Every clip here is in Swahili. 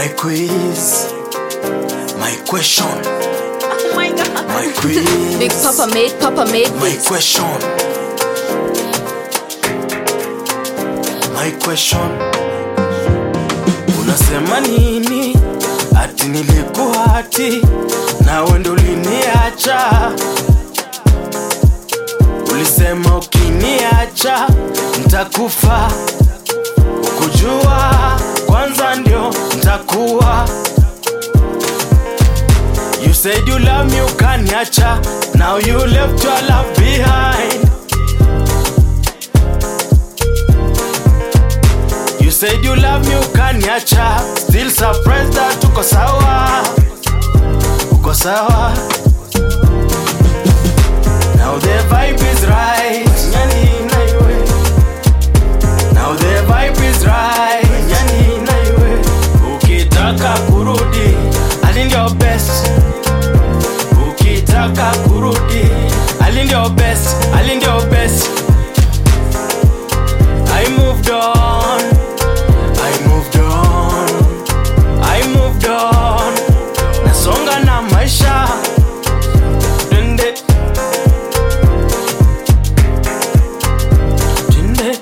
My quiz, my question, Oh my god. my quiz. Big Papa made, Papa made My this. question. My question. Unasema nini? Ati nilikuwa ati nawe ndo uliniacha. Ulisema ukiniacha ntakufa. Ukujua kwanza ndio ntakuwa. You said you love me, ukaniacha. Now you left your love behind. You said you love me, ukaniacha. Still surprised that uko sawa. Uko sawa. Now the vibe is right. Nyani na iwe. Now the vibe is right. Nyani na iwe. Ukitaka kurudi, ali ndio best. Ukitaka kurudi, ali ndio best. Ali ndio best. I moved on. I moved on. I moved on. Nasonga na maisha. Twende. Twende.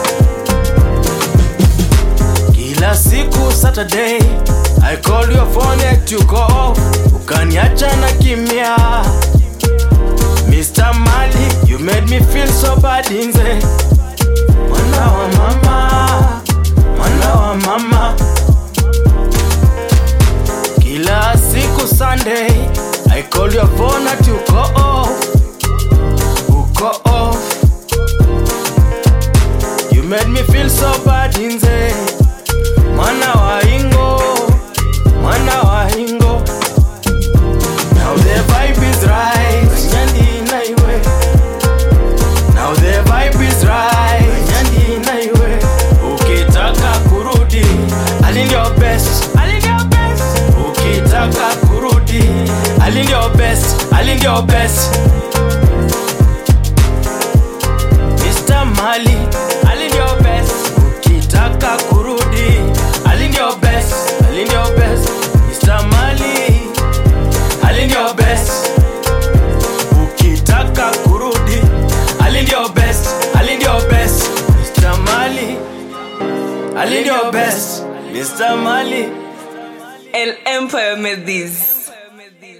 Kila siku Saturday I call your phone yet you go off Ukaniacha na kimya Mr. Mali you made me feel so bad inze Mwana wa mama Mwana wa mama Kila siku Sunday I call your phone at you go off Uko off You made me feel so bad inze Mwana wa ingo Mwana wa ingo Now the vibe is right Nyandi na iwe Now the vibe is right Nyandi na iwe Ukitaka kurudi Ali ndio best Ali ndio best Ukitaka kurudi Ali ndio best Ali ndio best Mr. Mali Ali ndio best Ukitaka kurudi Ali ndio best Ali ndio best Mr. Mali Ali ndio best Ukitaka kurudi Ali ndio best Ali ndio best Mr. Mali Ali ndio best Mr. Mali El Empire made this.